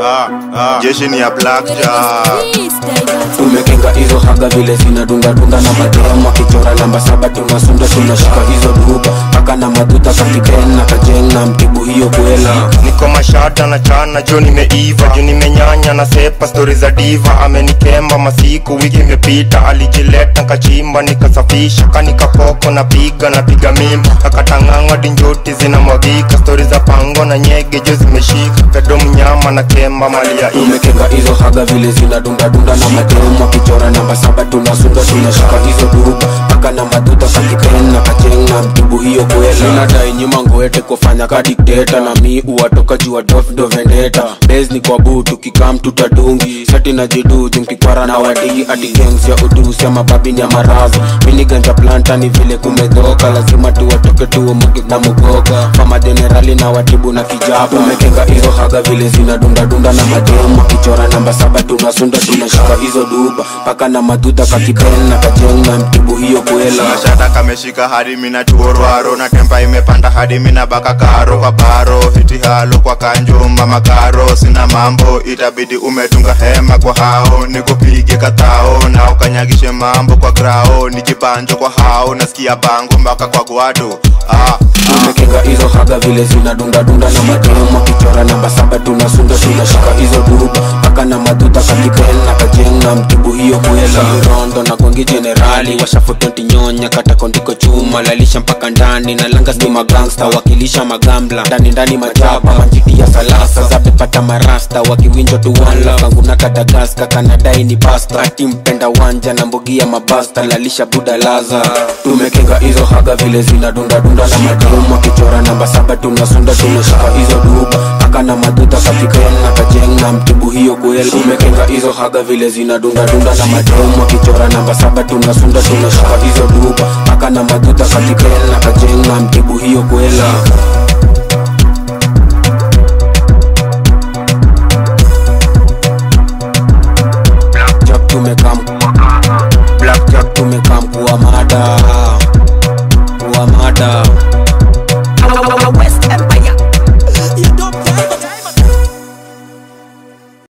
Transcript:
ah, ah. jeshi ni ya blackjack tumekenga hizo haga vile zinadundadunda na mademu akichora namba saba tunasunda tunashika hizo duba paka na maduta kapiken na kajeng na mtibu hiyo kwela niko mashata na chana jo nimeiva juu nimenyanya na sepa stori za diva amenikemba masiku wiki imepita alijileta nkachimba nikasafisha kanikapoko napiga napiga mimba akatang'ang'a dinjoti zinamwagika stori za pango na nyege jo zimeshika pedo mnyama na kemba mali ya ime tumekenga hizo haga vile zinadundadunda na mademu akichora namba saba tunasunda tunashika hizo duba paka na maduta kakipen na kajeng na mtibu hiyo kwela nadai nyuma ngoete kufanya ka dikteta na mi uwatoka jua dof do vendeta bes ni kwa bu tukikam tutadungi seti na jidu jumkikwara na wadigi ati gangs ya udusi ama babini ya marazo mini ganja planta ni vile kumedhoka lazima tuwatoke tuomuke na mugoka fama jenerali na watibu na kijaba umekenga hizo haga vile zinadundadunda na mademu akichora namba saba tunasunda tunashika hizo duba paka na maduta kakipen na kajeng na mtibu hiyo kwela mashata kameshika hadi mina tuorwaro na tempa imepanda hadi mina baka karo kwa baro fiti halo kwa kanjumba makaro sina mambo itabidi umetunga hema kwa hao nikupige katao na ukanyagishe mambo kwa grao nijibanjo kwa hao nasikia bango mpaka kwa gwado ah, tumekenga hizo haga vile zinadundadunda na mademu akichora namba saba tunasunda tunashika hizo duba paka na maduta kakipen na kajeng na mtibu hiyo kwela rondo na gongi jenerali washafotonti nyonya katakondiko chuma lalisha mpaka ndani na langa ni magangsta wakilisha magambla ndani ndani majaba manjiti ya salasa zabepata marasta wakiwinjo tuwanla kanguna kadagaska kanadai ni pasta ati mpenda wanja na mbogi ya mabasta lalisha buda laza tumekenga hizo haga vile zinadundadunda na mademu akichora namba saba tunasunda tunashika hizo duba paka na maduta kapiken na kajeng na mtibu hiyo kwela tumekenga hizo haga vile zinadundadunda na mademu akichora namba saba tunasunda tunashika hizo duba paka na maduta kapiken na kajeng na mtibu hiyo kwela Blackjack tumekam Blackjack tumekam kuwa mada kuwa mada